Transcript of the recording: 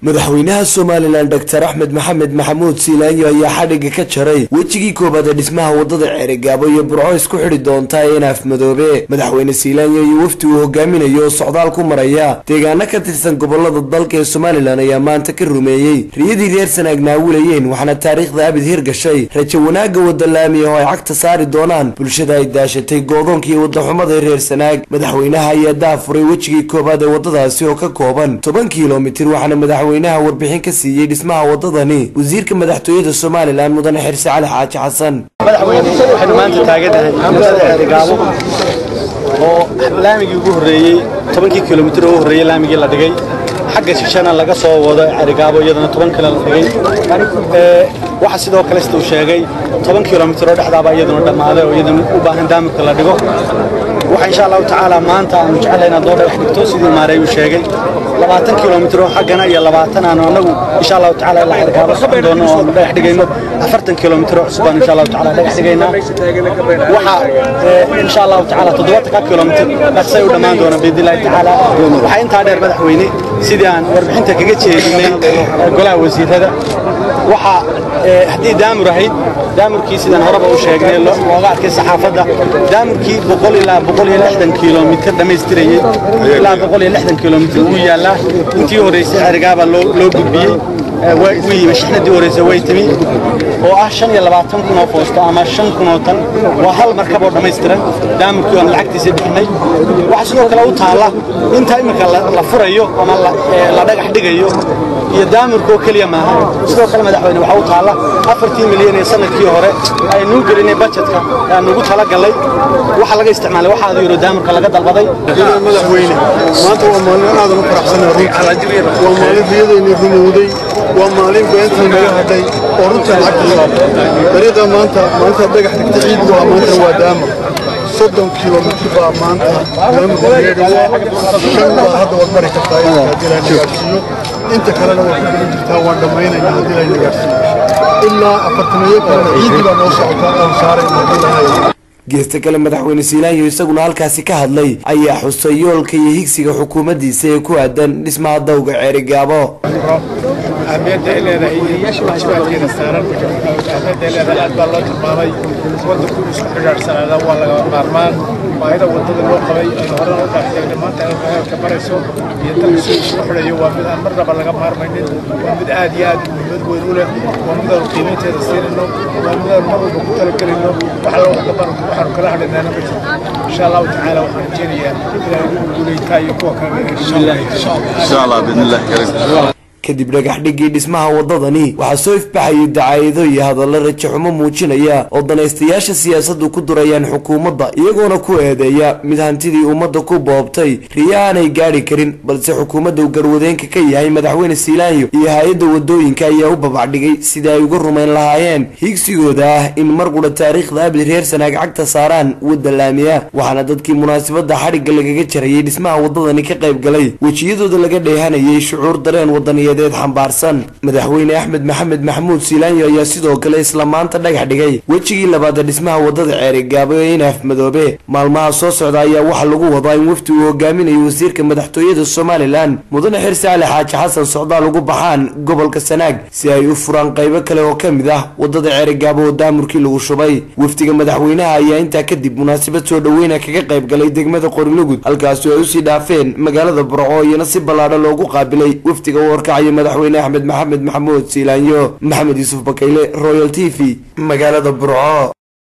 madaxweynaha somalilan doctor axmed maxamed maxamuud siilaanyo ayaa xadhigga ka jaray wejigii koobaad ee dhismaha wadada ceerigaabo iyo burco isku xidhi doonta enaaf madoobe madaxweyne siilaanyo iyo wafdi uu hogaaminayo oo socdaal ku maraya deegaano ka tirsan gobolada dalka ee somalilan ayaa maanta ka rumeeyey riyadii reer sanaag naawilayeen waxaana taariikhda abid hirgashay rajo wanaagga wada laamiya oo ay cagta saari doonaan bulshada ay daashatay goodoonka iyo wadaxumada ee reer sanaag madaxweynaha ayaa daafuray wejigii koobaad ee wadadaasi oo ka kooban toban kilomitir waxaana madaxweynaha warbixin ka siiyey dhismaha wadadani wasiirka madaxtooyada somalilan mudane xirse cali xaaji xasan madaxweyne waxaynu maanta taaganahay magaalada ceerigaabo oo laamigii ugu horreeyey tobankii kilomitir ugu horreeyey laamigii la dhigay xagga shishana laga soo wado ceerigaabo iyadana toban kale la dhigay waxa sidoo kale sida uu sheegay toban kilomitir oo dhexdaaba iyaduna dhammaaday oo iyadana u baahan daamirka la dhigo waxa insha allahu tacaala maanta aanu jecelahay inaad noo dhagax dhigto sidii maarey uu sheegay labaatan kilomitir oo xaggana iyo labaatan aanu anagu insha allahu tacaala ilaa ceerigaabo socon doono oo aanu dhagax dhigayno afartan kilomitir oo cusub aanu insha allahu tacaala dhagax dhigaynaa waxa insha allahu tacaala toddobaatanka kilomitir dhaqsay u dhammaan doona biidnillahi tacaala waxaa intaa dheer madaxweyne sidii aan warbixinta kaga jeedinay golaha wasiirada waxa haddii daamur ahayd daamurkii sidaan horeba u sheegnay looga arkay saxaafadda daamurkii boqol ilaa boqol iyo lixdan kilomitir dhammaystirayey ilaa boqol iyo lixdan kilomitir wuu yaallaa intii horreysay cerigaabaa loo gudbiyey wuu yimi shixnadii horreysay way timi oo ah shan iyo labaatan kun oo foosto ama shan kun oo tan waa hal markab oo dhammaystiran daamurkii aan lacagtiisa bixinay waxaa sidoo kale u taalla inta iminka la furayo ama la dhagax dhigayo iyo daamurka oo keliya maaha sidoo kale madaxweyne waxaa u taalla afartii milyan ee sanadkii hore aynuu gelinay bajetka aanugu talagallay waxa laga isticmaalay waxaa yaro daamurka laga dalbaday madaxweyne maanta waa maalin aadan u faraxsanaa runtii waa maalin riyadayni rumowday waa maalin beentan naga hadhay oo runtii lacagta dariiqa maanta maanta dhagax dhigta ciid waa maanta waa daamur soddon kilomitir baa maanta daamurka laga dhawo shan baa hadda waad mari kartaa in haddii la nagaarsiiyo inta kalena waa ku gelin jirtaa waan dhammaynayna haddii la nagaarsiiyo ilaa afartanayo kalena ciidii baa noo socotaa oon saarayna haddii la geesta kale madaxweyne siilaanyo isaguna halkaasi ka hadlay ayaa xusay yoolka iyo higsiga xukuumaddiisa ee ku aadan dhismaha dawga ceerigaabo ahmiyadda ay leedahay waajibaadkeeda saaran ahmiyadda ay leedahay aad baa loo tilmaamay waddanku isku xidhaadhsanaada waa laga maarmaan baahida waddada loo qabay aynu horena u dhaaxteegna maanta ay heerka marayso iyo dalka soo isku xidhayo waa mid aan marnaba laga maarmaynin waa mid aad iyo aad muhiimad weyn u leh waa mid aanu qiimaynteeda siinayno waa mid aanu mar walba ku talagelayno wax alla waxaanu kala hadhaynaana ma jirto insha allahu tacaala waxaan rajeynayaa inaan ugu guuleytaa iyo kuwa kale insha allah biidnillahi kariim kadib dhagax dhigii dhismaha wadadani waxaa soo ifbaxayay dacaayado iyo hadallo rajo xumo muujinaya oo danaystayaasha siyaasaddu ku durayaan xukuumadda iyagoona ku eedeeya mid hantidii ummadda ku boobtay riyo aanay gaadhi karin balse xukuumadda uu garwadeenka ka yahay madaxweyne siilaanyo iyo hay-adda wadooyinka ayaa u babacdhigay sidii ay uga rumayn lahaayeen hiigsigooda ah in mar qudha taariikhda abid reer sanaag cagta saaraan wadda laamiya waxaana dadkii munaasabadda xadhigga lagaga jarayay dhismaha wadadani ka qayb galay wejiyadooda laga dheehanayay shucuur dareen wadaniya xambaarsan madaxweyne axmed maxamed maxamuud siilaanyo ayaa sidoo kale isla maanta dhagax dhigay wejigii labaad ee dhismaha wadada ceerigaabo ee inaaf madoobe maalmaha soo socda ayaa waxaa lagu wadaa in wafdi uu hogaaminayo wasiirka madaxtooyada somalilan mudane xirse cali xaaji xasan socdaal ugu baxaan gobolka sanaag si ay u furaan qaybo kale oo ka mid ah wadada ceerigaabo oo daamurkii lagu shubay wafdiga madaxweynaha ayaa intaa kadib munaasabad soo dhoweyna kaga qayb galay degmada qorilugud halkaasi ay usii dhaafeen magaalada burco iyana si ballaadho loogu qaabilay wafdiga u horkacay madaxweyne axmed maxamed maxamuud siilaanyo maxamed yuusuf bakayle royal t v magaalada burco